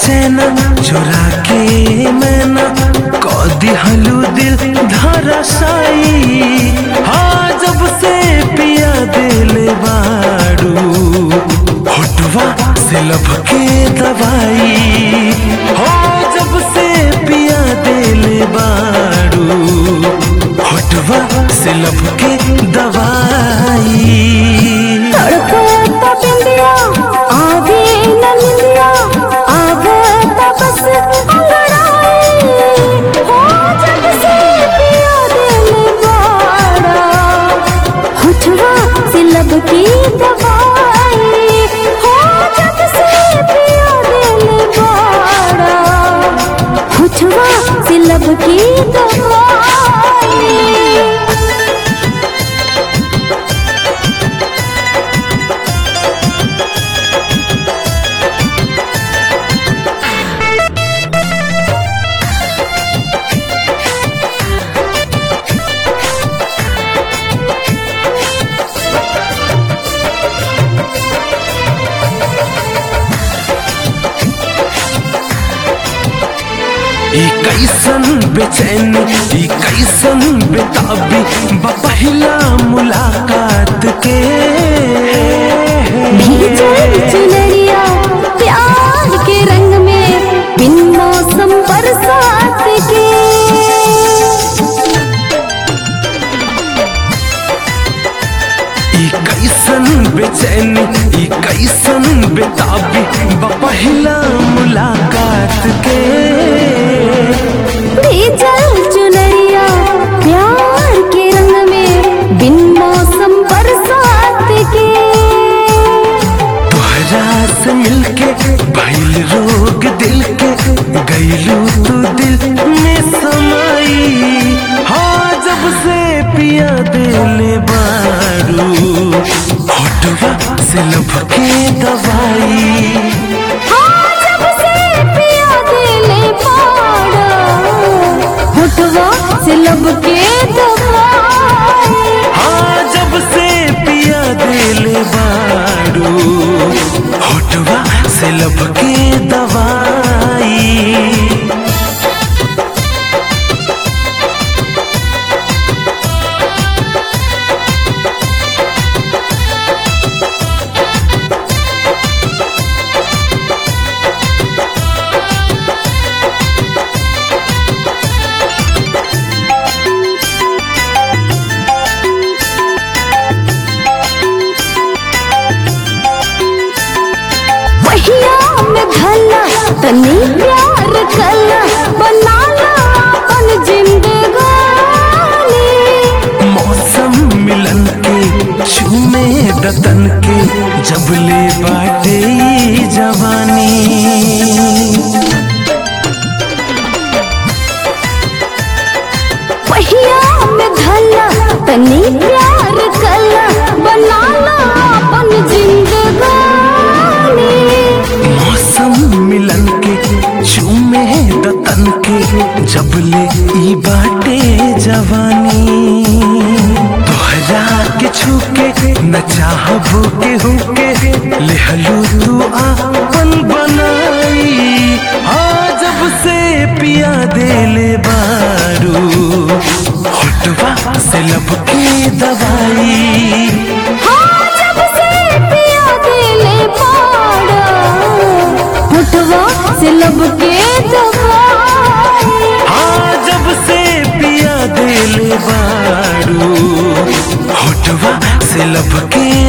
चैना चोरा के मैना कदी हलू दिल धरसाई हाँ जब से पिया दिल बाड़ू होटवा से लब के दवाई हो जब से पिया दिल बाड़ू होटवा से लब के दवाई तड़पता बिंदिया आगे न निंदिया आवता बस अंगड़ाई हो जब से पिया दिल बाड़ा होठवा से लब की दवाई हो जब से पिया दिल बाड़ा होठवा से लब की दवाई ई कैसन बेचैनी ई कैसन बेताबी बपहिला मुलाकात के भीजल चुनरिया प्यार के रंग में बिन मौसम बरसात के ई कैसन बेचैनी ई कैसन बेताबी बपहिला मुलाकात के भीजल चुनरिया प्यार के रंग में बिन मौसम बरसात के तोहरा से मिलके भइल रोग दिल के गईलू तू दिल में समाई हाँ जब से पिया दिल बारू होटवा से लब के दवाई हाँ जब से पिया दिल पाड़ा होठवा से लब के दवाई हाँ जब से पिया दिल बारू होटवा से लब के दवाई पहिया में भला तनी प्यार कला बनाला अपन जिंदगानी मौसम मिलन के चूमे दतन के जब ले बाटे ई जवानी पहिया में भला तनी प्यार कला बनाला अपन जिंदगानी मौसम मिलन के चूमे दतन के जब ले ई बाटे जवानी तोहरा के छूके न चाहबो के हुके लेहलू तू आपन बनाई हाँ जब से पिया देले बारू होटवा से लब के दवाई हाँ जब से पिया दिल पाड़ा होठवा से लब के दवाई हाँ जब से पिया दिल बारू होठवा से लब के